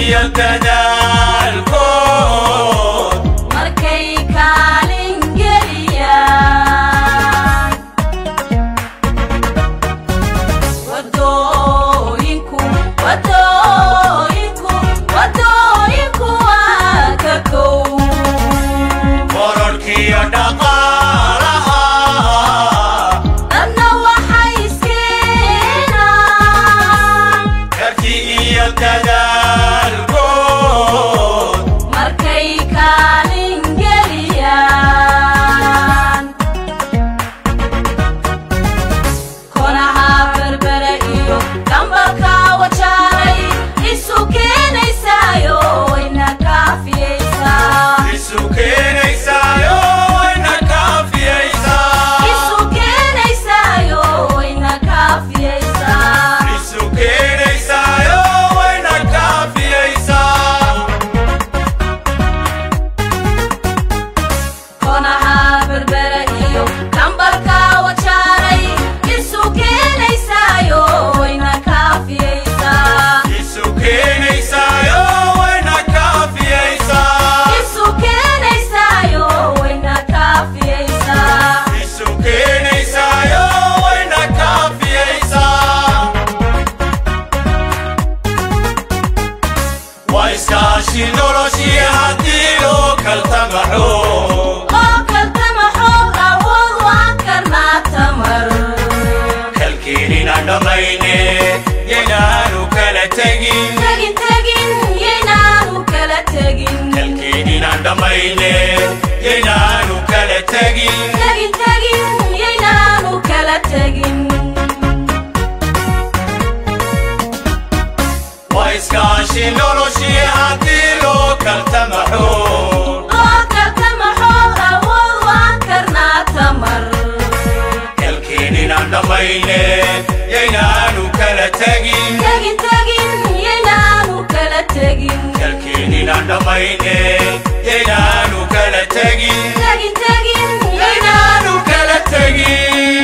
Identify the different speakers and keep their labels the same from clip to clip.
Speaker 1: iyo dadaalkood
Speaker 2: markay kaalin geliyaan wadooyinku wadooyinku wadooyinku waa ka kow
Speaker 1: kororhkiyo dhaqaalaha
Speaker 2: dadna waxay iskeenaan
Speaker 1: karti iyo dadaalkood
Speaker 2: markay kaalin geliyaan konaha berbere iyo dambalka wajaaray isu keenaysaayo wayna kaafiyeysaa
Speaker 1: isu keenaysaayo wayna kaafiyaysaa
Speaker 2: isu keenaysaayo wayna kaafiyeysaa
Speaker 1: isu keenaysaayo wayna kaafiyaysaa
Speaker 2: konaha berbere iyo dambalka wajaaray isu keenaysaayo wayna kaafiyeysaa
Speaker 1: isu keenaysaayo wayna kaafiyaysaa
Speaker 2: isu keenaysaayo wayna kaafiyeysaa
Speaker 1: isu keenaysaayo wayna kaafiyaysaa waa iskaashi noloshii haddii loo kaltamaxo
Speaker 2: oo kaltama xoog awood waan karnaa tamar
Speaker 1: kalkeenina dhammayne yaynaanu kala tegin
Speaker 2: tegin tegin yaynaanu kala tegin
Speaker 1: kalkeeninaan dhammayne yaynaanu kala tegin
Speaker 2: tegin tegin yaynaanu kala tegin
Speaker 1: waa iskaashi noloshii haddii loo kaltamaxo
Speaker 2: oo kaltama xoog awood waan karnaa tamar
Speaker 1: kalkeeninaan dhammayne yaynaanu kala tegin
Speaker 2: tegin tegin yaynaanu kala tegin
Speaker 1: kalkeeninaan dhammayne yaynaanu kala tegin
Speaker 2: tegin tegin
Speaker 1: yaynaanu kala tegin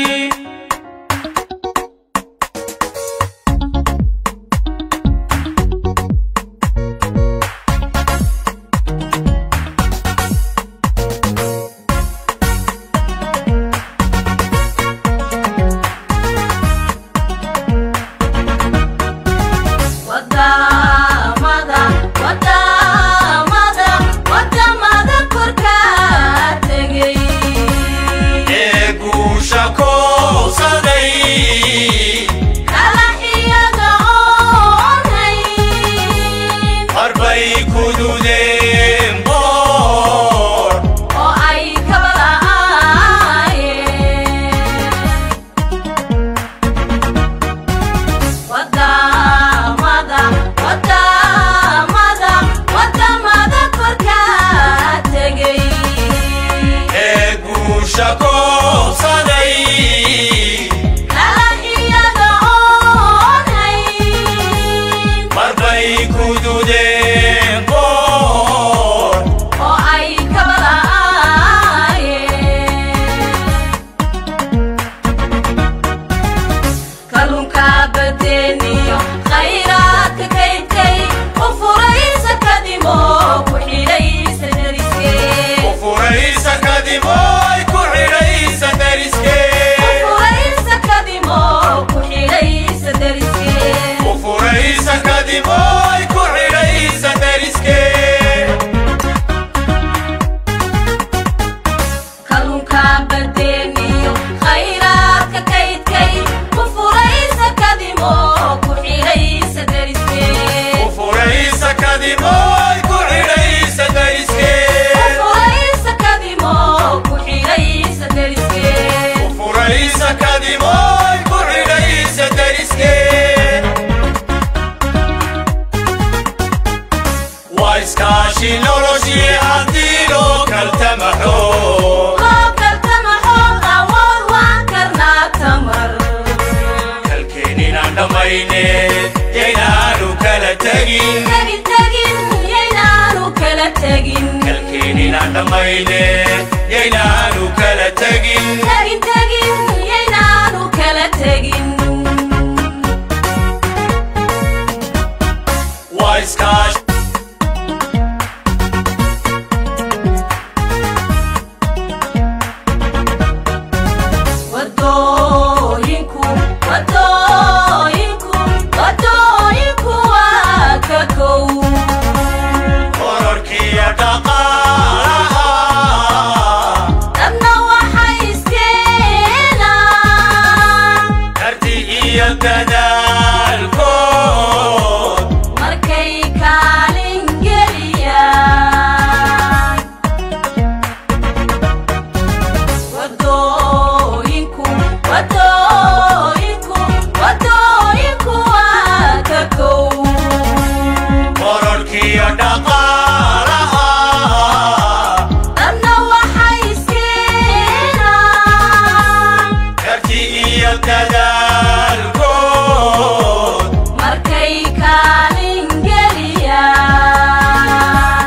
Speaker 2: wadamada wadamada wadamada korkaa tegay
Speaker 1: ee guusha koobsaday
Speaker 2: kala iyaga oon hayn
Speaker 1: marbay kududeen boor
Speaker 2: oo ay kaba la'aayeen wadamada wadamada wadamada korkaa tegay
Speaker 1: ee guusha koobsaday
Speaker 2: kala iyaga oon hayn
Speaker 1: marbay kududeen boor
Speaker 2: oo ay kaba la'aayeen kalluunka badeeniyo khayraadka kaydkay u furaysa kadimo ku xidhaysa dariskee
Speaker 1: u furaysa kadib oy ku xidhaysa dariskee
Speaker 2: furaysa kadimo ku xidhaysa dariskee
Speaker 1: u furaysa kadib oy ku xidhaysa dariskee
Speaker 2: kalluunka badeeniyo khayraadka kaydkay u furaysa kadimo ku xidhaysa dariskee
Speaker 1: u furaysa kadib oy ku xidhaysa dariskee
Speaker 2: furaysa kadimo ku xidhaysa dariskee
Speaker 1: u furaysa kadib oy ku xidhaysa dariskee waa iskaashi noloshii haddii loo kaltamaxo
Speaker 2: loo kaltama xoog awood waan karnaa tamar
Speaker 1: kalkeeninaan dhammayne yaynaanu kala tegin
Speaker 2: tegin tegin yaynaanu kala tegin
Speaker 1: kalkeeninaan dhammayne yaynaanu kala tegin
Speaker 2: tegin tegin yaynaanu kala tegin
Speaker 1: waa iskaashi
Speaker 2: wadooyinku wadooyinku wadooyinku waa ka kow
Speaker 1: kororkiyo dhaqaalaha
Speaker 2: dadna waxay iskeenaan
Speaker 1: karti iyo dadaalkood
Speaker 2: markay kaalin geliyaan wadooyinku wadooyinku wadooyinku waa ka kow
Speaker 1: kororkiyo dhaqaalaha
Speaker 2: dadna waxay iskeenaan
Speaker 1: karti iyo dadaalkood
Speaker 2: markay kaalin geliyaan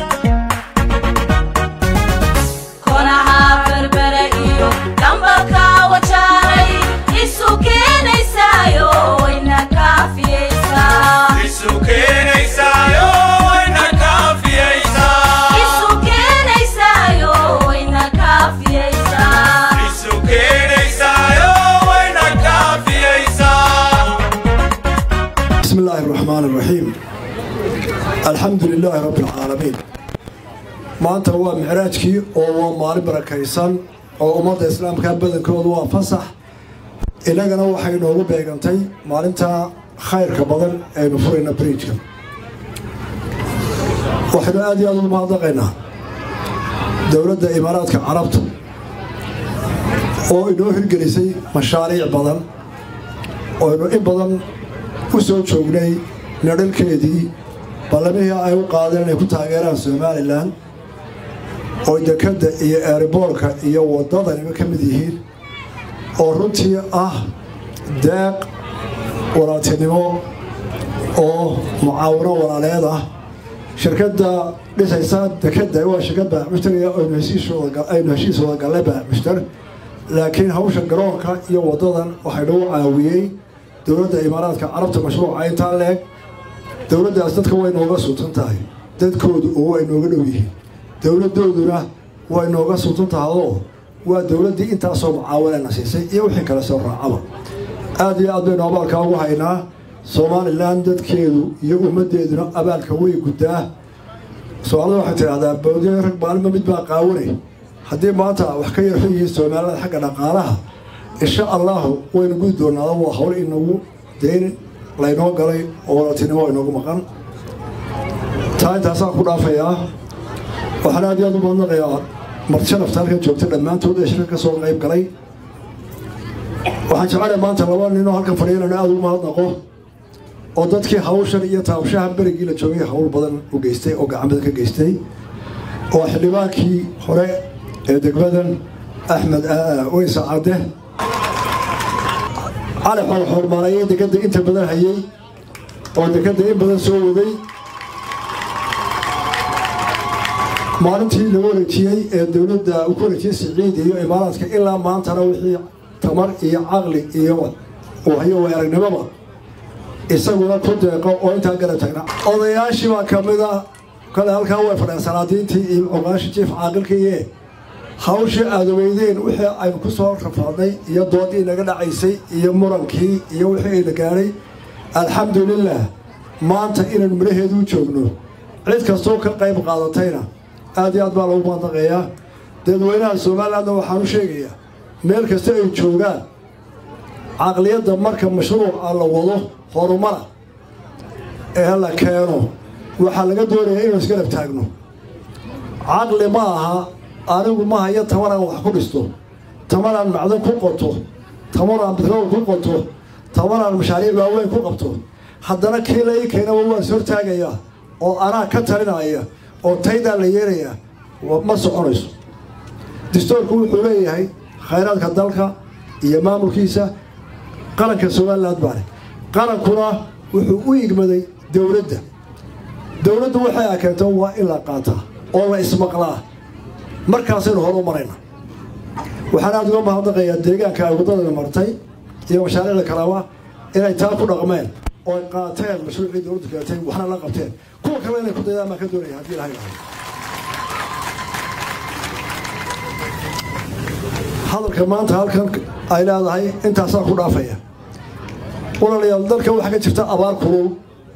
Speaker 2: konaha berbere iyo dhambalka wajaaray isu keenaysaayo wayna kaafiyeysaa
Speaker 1: isu keenaysaayo wayna kaafiyaysaa
Speaker 2: isu keenaysaayo wayna kaafiyeysaa
Speaker 1: isu keenaysaayo wayna kaafiyaysaa
Speaker 3: بسم الله الرحمن الرحيم الحمد لله رب العالمين maanta waa micraajkii oo waa maalin barakaysan oo ummadda islaamka badankoodu waa fasax innagana waxay noogu beegantay maalinta khayrka badan aynu furayna bridjka waxaynu aad iyo aad ugu mahadnaqaynaa dowladda imaaraadka carabta oo inoo hirgelisay mashaariic badan oo aynu in badan u soo joognay nadhalkeedii ballamihii ay u qaadeen inay ku taageeraan somalilan oo dekadda iyo eeriboorka iyo waddadaniba ka mid yihiin oo runtii ah deeq walaaltinimo oo mucaawino walaaleed ah shirkadda dhisaysa dekadda waa shirkad baaxmushtar aynu heshiis wada gallay baaxmushtar laakiin hawsha garoonka iyo waddadan waxay nagu caawiyey dowladda imaaraadka carabta mashruuca intaa leeg dowladdaas dadka way nooga sultan tahay dadkoodu oo way nooga dhow yihiin dowladdooduna way nooga sultan tahayoo waa dowladdii intaasoo mucaawanana siisay iyo wixii kale soo raacaba aad iyo aad baynu abaalkaa ugu haynaa somalilan dadkeedu iyo ummaddeeduna abaalka way guddaa soomaalida waxay tidhahdaa bawdiya rag maalima mid baa qaawanay haddii maanta wax ka yarxu yihiin soomaalida xagga dhaqaalaha insha allahu waynu gudi doonaada waa hawl inagu dayn laynoo galay oo walaaltinimo inoogu maqan taa intaasaan ku dhaafayaa waxaan aad iyo aad u mahadnaqayaa martisharafta halkan joogta dhammaantood ee shirka ka soo qayb galay waxaan jecelahay maanta laba ninoo halkan fadhiya inaan aad ugu mahadnaqo oo dadkii hawshan iyo taabshaha berigii la joogay hawl badan u geystay oo gacan badan ka geystay oo xildhibaankii hore ee degmadan axmed weysa cadde cali xoorxoormaalayay dekadda inta badan hayay oo dekadda in badan soo waday maalintii lagu wareejiyey ee dowladda uu ku wareejiyey siciid iyo imaaraadka ilaa maantana wixii tamar iyo caqli iyo wahyo way aragnimoba isaguna ku deeqo oo intaa garab tagna odayaashii baa ka mid ah kale halkaa way fadheen salaadiintii iyo cuqaashii jiif caaqilkiiye hawshii aada weydeen wixii aynu ku soo rafaadnay iyo doodii naga dhacaysay iyo murankii iyo wixii ayna gaadhay alxamdulilah maanta inaynu midhaheedu u joogno cid kastoo ka qayb qaadatayna aad iyo aad baa lagu maandaqeeyaa dadweynaha somalilandna waxaan u sheegayaa meel kasta ay joogaan caqliyadda marka mashruuca la wado horumara ee la keeno waxaa laga doonayaa inuu isgarab taagno caqli ma aha anigu ma hayo tamaraan wax ku dhisto tamaraan macdan ku qoto tamaraan bitrool ku qoto tamaraan mashaariic waaweyn ku qabto haddana kii la ii keenaba waan is hortaagayaa oo anaa ka talinaya oo taydaa la yeelayaa ma soconayso distoorku wuxuu leeyahay khayraadka dalka iyo maamulkiisa qaranka somaliland baale qarankuna wuxuu u igmaday dowladda dowladdu waxay a keento waa in la qaataa oo la ismaqlaa markaasaynu horu marayna waxaan aada uga mahadnaqayaa deegaanka ay waddadana martay iyo mashaariicda kalaba inay taa ku dhaqmeen oo ay qaateen mashruucii dowladdu keentay waxna la qabteen kuwa kale inay ku daydaan baan ka doonaya haddii ilahay lahay hadalka maanta halkan ay leedahay intaasaa ku dhaafaya walaalayaal dalka waxaa ka jirta abaar kulul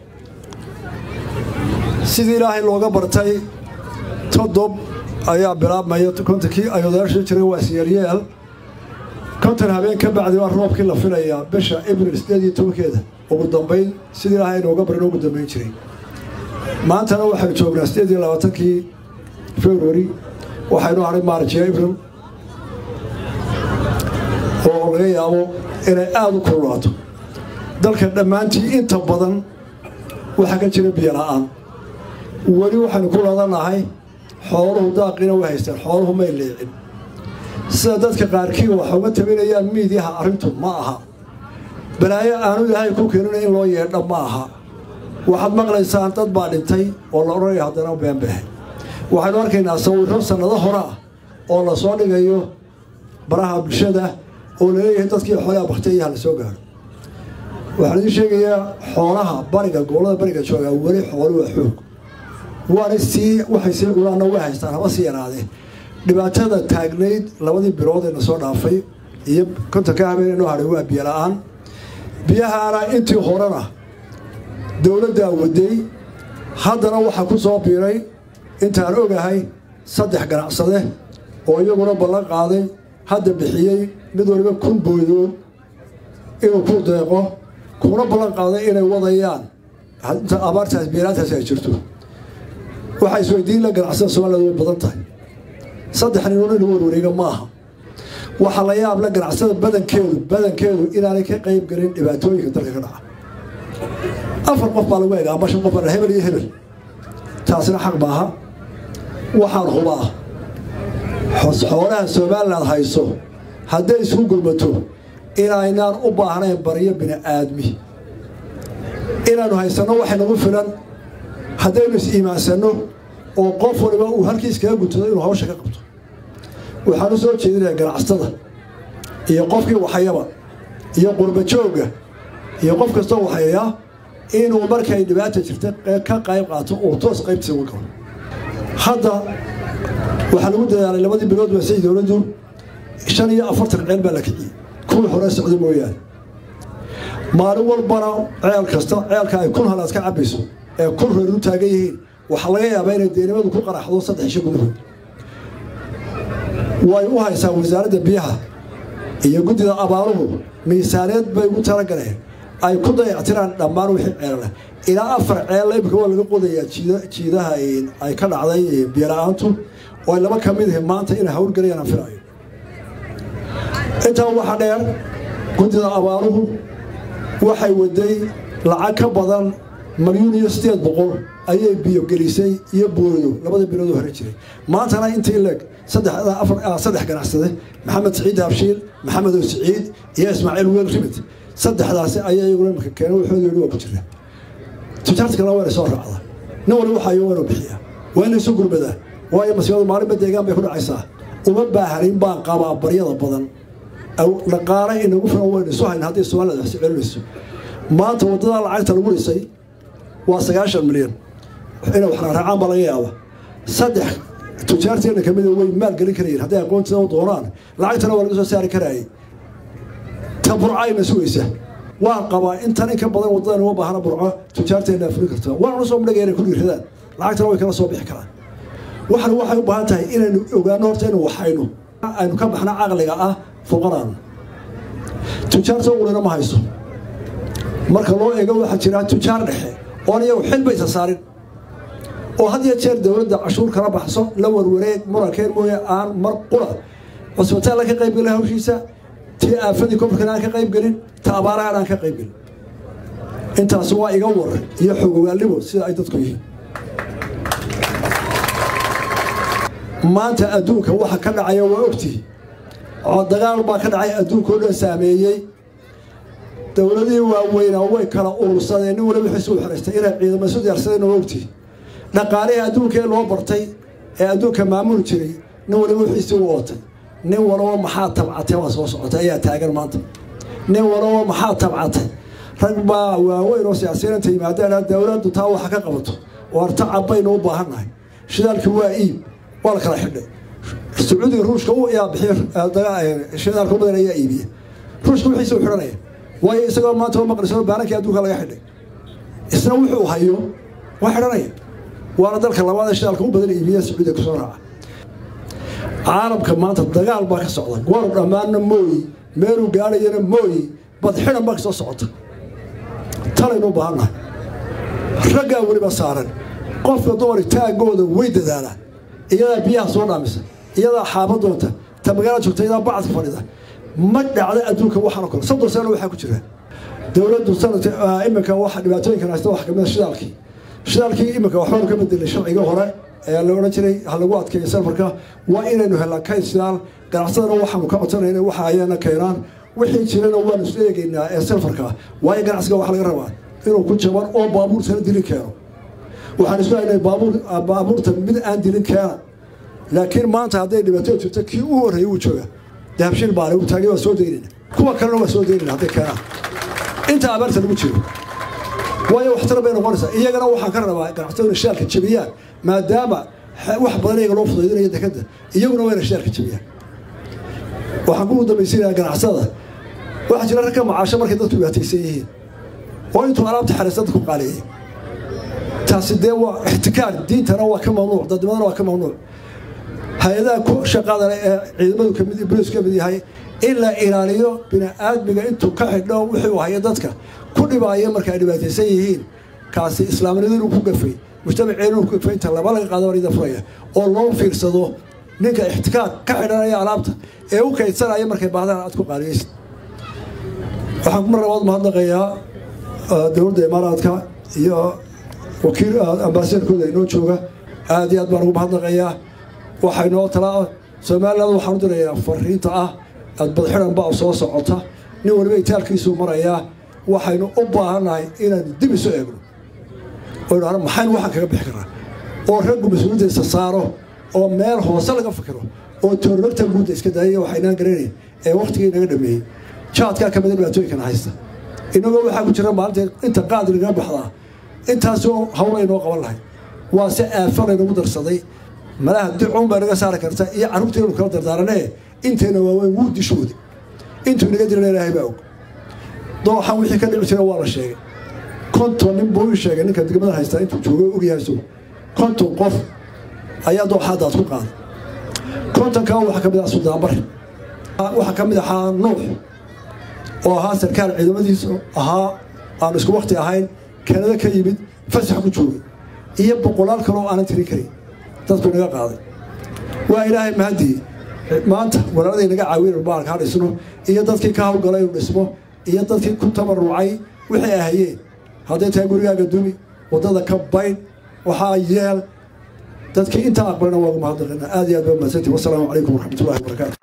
Speaker 3: sidii ilaahay looga bartay todob ayaa bilaabmaya kontonkii ay odayaasha jiray waa siyaryeel konton habeen ka bacdi waa roobkii la filayaa bisha abril sideed iyo tobankeeda ugu dambayn sidii ilaahay nooga barin ugu dambayn jiray maantana waxaynu joognaa sideed iyo labaatankii february waxaynu haray maarj iyo abril oo laga yaabo inay aada u kululaato dalka dhammaantii inta badan waxaa ka jira biyo la-aan weli waxaynu ku ladanahay xooluhu daaqina way haysteen xooluhu may leecin sida dadka qaarkii waxa uga tabinayaan miidyaha arrintu ma aha balaayo aanu ilaahay ku keenina in loo yeedha ma aha waxaad maqlaysaan dad baa dhintay oo la odhanaya haddana beenbehe waxaynu arkaynaa sawirro sannado hore ah oo la soo dhigayo baraha bulshada oo laleeyahay dadkii xoolaha baktiyaha la soo gaaro waxaan idiin sheegayaa xoolaha bariga gobollada bariga joogaa weli xoolu waa xoog waana sii waxay sii gulaanna way haystaan haba sii yaraadee dhibaatada taagnayd labadii bilood ee na soo dhaafay iyo kontonka habeen inoo hadhay waa biyo la-aan biyahaana intii horena dowladdaa waday haddana waxaa ku soo biiray intaan ogahay saddex ganacsade oo iyaguna ballan qaaday hadda bixiyey mid waliba kun boodood inuu ku deeqo kuna ballan qaaday inay wadayaan inta abaartaas biiraantaasi ay jirto waxaa isweydiin la ganacsada soomaaliyad way badan tahay saddex ninoon in warwareega ma aha waxaa la yaab la ganacsada badankeedu badankeedu inaanay ka qayb gelin dhibaatooyinka dalka ka dhaca afar qof baa lagu egaa ama shan qof baa hebel iyo hebel taasina xaq maaha waxaan hubaa xoolaha somaliland hayso hadday isku gurmato inaynaan u baahnayn baryo bini aadmi inaannu haysanno waxay nagu filan haddaynu is-iimaansanno oo qof waliba uu halkiis kaga guntado inuu hawsha ka qabto waxaan u soo jeedinaya ganacsatada iyo qofkii waxayaba iyo qurbajoogga iyo qof kastoo waxayaa inuu markay dhibaata jirta ka qayb qaato uu toos qaybtiisa uga galo hadda waxaa lagu dadaalay labadii bilood baa say dowladdu shan iyo afartan ceel baa la kiciyey kuwii hore socda mooyaane maalin walbana ceel kasta ceelka ay kun halaad ka cabayso ee kun reer u taagan yihiin waxaa laga yaabaa inay deenimadu ku qaraxdo saddex isho gudahood way u haysaa wasaaradda biyaha iyo guddida abaaruhu miisaaneed bay ugu talagaleen ay ku dayactiraan dhammaan wixii ceelleh ilaa afar ceella imika waa laga qodayaa jiidaha ay ka dhacday biyola-aantu oo ay laba ka mid yihiin maanta inay hawlgelayaan aan filayo intaa waxaa dheer guddida abaaruhu waxay waday lacag ka badan malyuun iyo sideed boqol ayay biyo gelisay iyo boodo labada biloodoo hore jiray maantana intii leeg saddex ganacsade maxamed siciid habshiil maxamed oo siciid iyo ismaaciil weel rimid saddexdaasi ayaa iyaguna imika keenay waxooda yidhi waa ku jira tujaarta kalena wayna soo raacda nin wali waxayo waanu bixiyaa waa inay isu gurmadaa waayo masiibadu maalinba deegaan bay ku dhacaysaa uma baahanin baan qabaa baryada badan dhaqaale inagu filan waynu isu hayn haddii soomaalida wax celinayso maanta waddada lacagta lagu dhisay waa sagaashan milyan inay wax raacaan baa laga yaaba saddex tujaarteena kamida way maal gelin karayeen hadday aqoontiida u doonaan lacagtana waa laga soo saari karaayay ta burcayna sugaysa waan qabaa intan in ka badan waddadan uma baahna burco tujaarteena fulin karta waana soo madhagaya inay ku dhiiradaan lacagtana way kala soo bixi karaan waxan waxay u baahan tahay inaynu ogaano horta inu waxayno aynu ka baxna caqliga ah fuqaraanu tujaarta ulina ma hayso marka loo eego waxaa jira tujaar dhexe oon iyagu xil baysa saarin oo had iyo jeer dowladda cashuur kala baxso la warwareeg murankeed mooye aan mar qura cusbitaalla ka qayb gelin hawshiisa tii aafadii kofarkan aan ka qayb gelin ta abaarahan aan ka qayb gelin intaasi waa iga war iyo xogogaalnimo sida ay dadku yihiin maanta adduunka waxa ka dhacaya waa ogtihi oo dagaal baa ka dhacay adduunka oo dhan saameeyey dowladihii waaweynaa way kala urursadeen nin waliba wixiisu u xiraystay inay ciidamo isu diyaarsadeen oo ogtihi dhaqaalihii adduunka ee loo bartay ee adduunka maamuli jiray nin waliba wixiisii u ootay nin walaba maxaa tabcatay waa soo socotay ayaa taagan maanta nin walaba maxaa tabcatay rag baa waaweyn oo siyaasiyiin inta yimaadeen dowladdu taa waxa ka qabato waar tacab baynu u baahannahay shidaalkii waa iib waa la kala xidhay sacuudiga ruushka u yaa bixiy shidaalka badan ayaa iibiya ruushka wixiisa u xidhanaya waayo isagoo maanta u maqliso baanankii adduunka laga xidhay isna wuxuu hayo waa xidhanaya waana dalka labaad ee shidaalka u badan iibiya sacuudiga kusoo raaca caalamka maanta dagaal baa ka socda goor dhammaanna mooyi meeluu gaadhayana mooyi badxidan baa kasoo socota talaynu u baahannahay raggaa weliba saaran qofka dumari taagooda way dadaalaan iyadaa biyaha soo dhaamisa iyadaa xaaba doonta ta magaalada joogta iyadaa bacadka fadhida ma dhacda adduunka waxaana kale soddon sano waxaa ku jira dowladdu sanadka iminka waxa dhibaatooyinkan haysta waxa kamid a shidaalkii shidaalkii iminka waxbaanu ka bedelay sharcigii hore ee la odhan jiray ha lagu adkeeyo safarka waa inaynu helnaa kayd shidaal ganacsadana waxaanu ka codsanayna waxa ayaana keenaan wixii jirana waanu isu eegaynaa ee safarka waayo ganacsiga waxa laga rabaa inuu ku jaban oo baabuurtana dilin keeno waxaan isku haynay baabuurta mid aan dilin keena laakiin maanta hadday dhibaato jirto kii u horreeyey wuu jooga dahabshiil baale uu taagay waa soo daynayna kuwa kalena waa soo daynayna hadday keenaan inta abaarta lagu jiro waayo waxtar bay noqonaysaa iyagana waxaan ka rabaa ganacsataduna shidaalka jebiyaan maadaama wax badan iyaga loo fudaydinayo dekadda iyaguna wayna shidaalka jebiyaan waxaan ku dambaysiinayaa ganacsada waxaa jira rag ka macaasho markay dadku dhibaataysan yihiin oo intuu alaabta xariista dadku qaaleeyey taasi dee waa ixtikaar diintana waa ka mamnuuc dadnimadana waa ka mamnuuc hay-adaha ku shaqada leh ee ciidamadu kamid bolis ka mid yahay in la ilaaliyo bini-aadmiga intuu ka xidho wixii haya dadka ku dhibaaya marka ay dhibaataysan yihiin kaasi islaamnimadu ku gafay mujtamaceenu ku gafay inta laba laga qaado barida furaya oo loo fiirsado ninka ixtikaar ka xidhanaya alaabta ee u kaydsanaya markay baahdaan aad ku qaaliyeysid waxaan mar labaad mahadnaqayaa dowladda imaaraadka iyo wakiil ambaasadorkooda inoo jooga aad iyo aad baan ugu mahadnaqayaa waxay noo talaa somaliland waxaan u dirayaa fariinta ah aad badxidan baa soo socota nin waliba itaalkiisuu marayaa waxaynu u baahannahay inaanu dib isu eegno oynu hana maxaynu waxaan kaga bixi karnaa oo raggu mas-uuliyaddiisa saaro oo meel hoose laga fikiro oo toororta guudda iska daayaya waxaynaan garanayn ee wakhtigii naga dhameeyey jaadkaa ka mida dhibaatooyinkana haysta inagoo waxaa ku jira maalinta inta qaadi naga baxdaa intaasoo hawl aynoo qaban lahay waa se aafa laynagu darsaday malaha dicuun baa naga saari karta iyo carruurtaynu kala dardaaranee intayna waaweyn wuu dishooda intuu inaga dirana ilaahay baa og dooxan wixii ka dhici jira waa la sheegay konton nin buu ii sheegay ninka degmada haystaa intuu joogo ogyahay isagu konton qof ayaa dooxaadaad ku qaaday kontonkaa waxaa ka mid ah sudaanbar waxaa ka mid ahaa nuux oo ahaa sarkaal ciidamadiisu ahaa aanu isku wakti ahayn kanada ka yimid fasax ku joogay iyo boqolaal kaloo aanan tirin karin dadku inaga qaaday waa ilaahay mahadii maanta walaaladii naga caawin baalka ha dhisno iyo dadkii ka hawlgalay inu dhismo iyo dadkii ku tabarucay wixii ahayeen hadday tahay gurigaaga dumi waddada ka baydh waxaa yeel dadkii intaa aqbalina waagu mahadnaqina aad iyo aad baa mahadsantii wasalaamu calaykum waraxmatullahi wabarakaatu